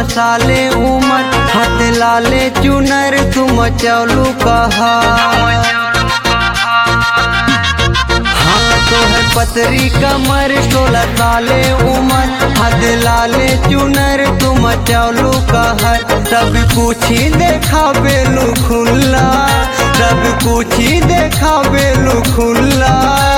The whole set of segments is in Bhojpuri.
साले उमर हाथ लाले चुनर तुम चलू कहा हाँ तो है पतरी कमर सोलह साले उमर हाथ लाले चुनर तुम चलू कहा सब पूछी देखा बेलू खुल्ला सब पूछी देखा बेलू खुल्ला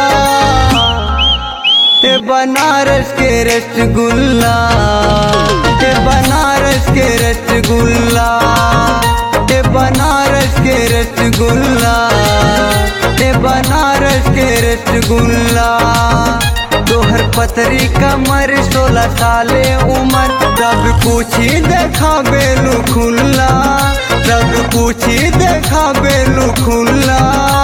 ए बनारस के रसगुल्ला ए बनारस के रसगुल्ला ए बनारस के रसगुल्ला ए बनारस के रसगुल्ला तोहर पतरी कमर सोलह साले उमर सब पूछी देखा बेलू खुल्ला सब पूछी देखा बेलू खुल्ला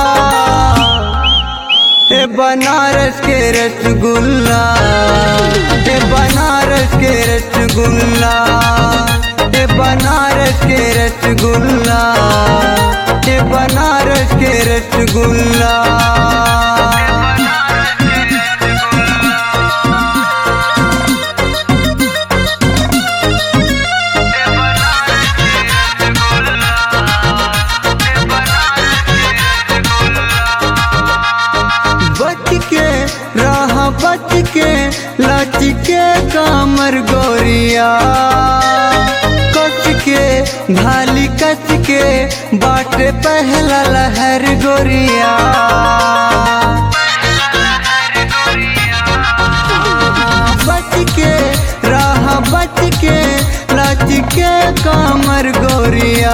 ए बनारस के रसगुल्ला ए बनारस के रसगुल्ला ए बनारस के रसगुल्ला ए बनारस के रसगुल्ला बच के राह बच के लच के कामर गोरिया कस के भाली कस के बाटे पहला लहर गोरिया बच के राह बच के लच के कामर गोरिया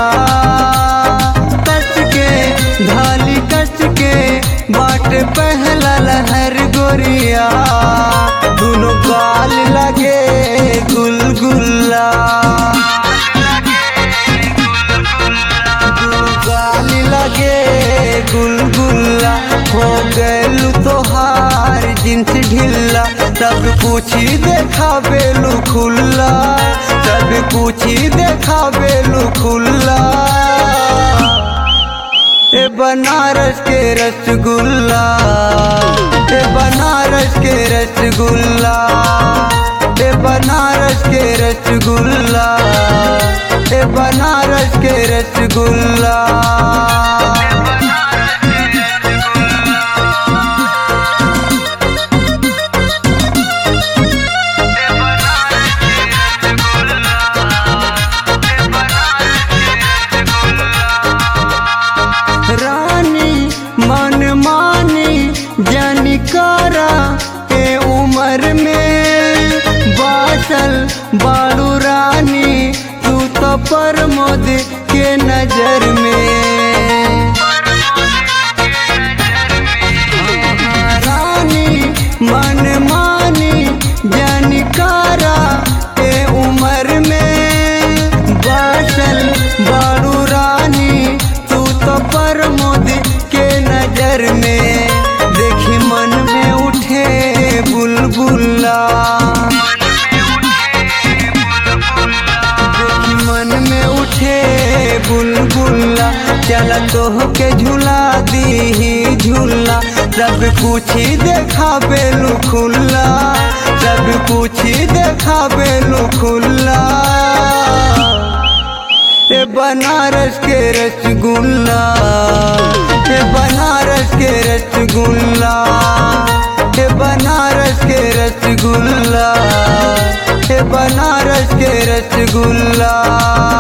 कस के ढाली कस के बाट पहला लहर गोरिया दोनों गाल लगे गुलगुल्ला दोनों गाल लगे गुलगुल्ला हो गलू तोहार जिन्स ढिल्ला सब पूछी देखा बेलू खुल्ला सब पूछी देखा बेलू खुल्ला ए बनारस के रसगुल्ला ए बनारस के रसगुल्ला ए बनारस के रसगुल्ला ए बनारस के रसगुल्ला रानी मन मानी जनिकारा के उम्र में बासल बाड़ू रानी तू तो प्रमोद के नजर में रानी मन मानी जनिकारा के उम्र में बासल बाड़ू रानी तू तो प्रमोद के नजर में देखी मन में उठे बुलबुल्ला देखी मन में उठे बुलबुल्ला चल तोह के झूला दी झूला सब पूछी देखा बेलू खुल्ला सब पूछी देखा बेलू खुल्ला ए बनारस के रसगुल्ला ए बनारस के रसगुल्ला ए बनारस के रसगुल्ला ए बनारस के रसगुल्ला